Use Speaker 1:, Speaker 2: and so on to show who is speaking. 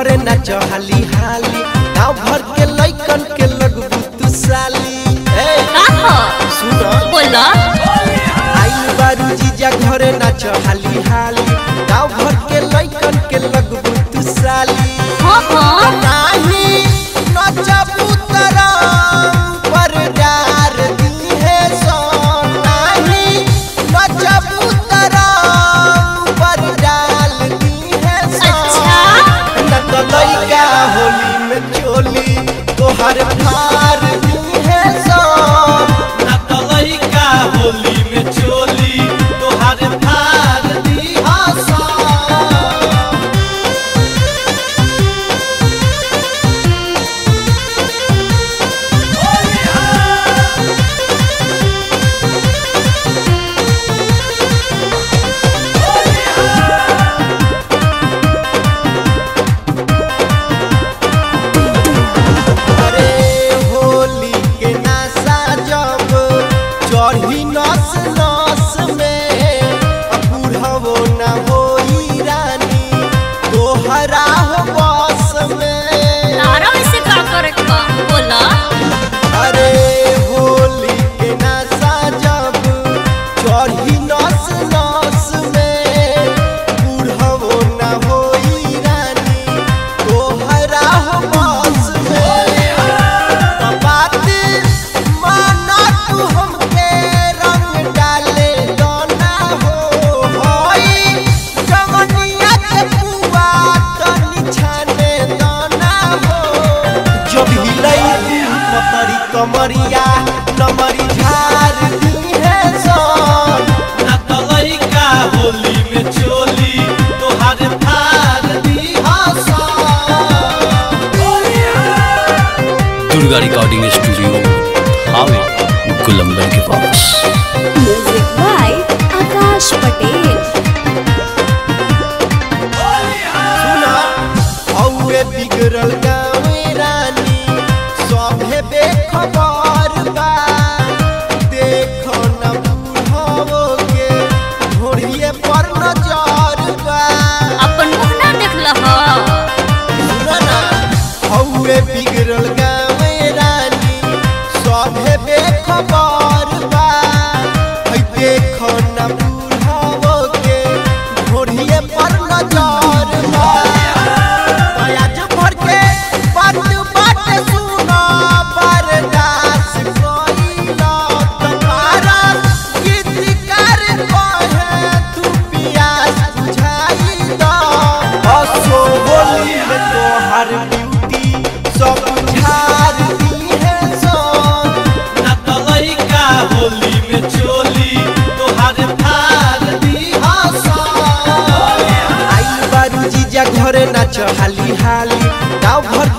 Speaker 1: घरे नाच हाली हाली गाँव भर के लइकन के लगबू तू साली ए
Speaker 2: का हो
Speaker 1: सुन
Speaker 2: बोला
Speaker 1: आई बारू जीजा घरे नाच हाली हाली गाँव भर के लइकन के लगबू तू साली
Speaker 2: हाँ हाँ
Speaker 1: नाही नचबू तरंग पर डार दी है सो नाही नचबू तरंग पर डाल दी है सो
Speaker 2: अच्छा
Speaker 1: न तो लइका होली में चोली तोहर फार दी है सो
Speaker 3: ना तो लइका होली में चोली तोहार फार दी
Speaker 1: हसो अरे होली के नशा जब चढ़ी नस नस में बुढ़वो न होई रानी तोहरा हो बस में
Speaker 2: तारा वैसे का करे का बोला
Speaker 1: अरे होली के नशा जब चढ़ी नस नस में बुढ़वो न होई रानी तोहरा हो बस में बात माना तू हमके रंग डाले दोना हो होई जवनिया के पुआ तनी छाने दोना हो जब हिलई पतरी कमरिया नमरी झार दी है सोन
Speaker 3: ना तो लइका होली में चोली तोहार फार दी
Speaker 4: दुर्गा रिकॉर्डिंग स्टूडियो हावे गुलंबर के पास
Speaker 5: Music by Akash Patel.
Speaker 1: सुना औए बिगड़ल गाँवे रानी सभे बेखबर बा देखो न बुढ़ावो के घोड़िए पर नजर बा
Speaker 2: अपन मुख ना देखला हो
Speaker 1: सुना ना औए बिगड़ल गाँवे रानी सभे बेखबर बा है देखो न बुढ़ावो के घोड़िए पर नजर बा आज भर के बात बात सुना बर्दाश्त कोइला तुम्हारा गीतकार कहे तू पियास बुझाई दो हसो होली में तोहर ब्यूटी सब झार दी है सो
Speaker 3: ना तो लइका होली में चोली तोहार फार दी
Speaker 1: आई बारू जीजा घरे नाच हाली हाली गाँव भर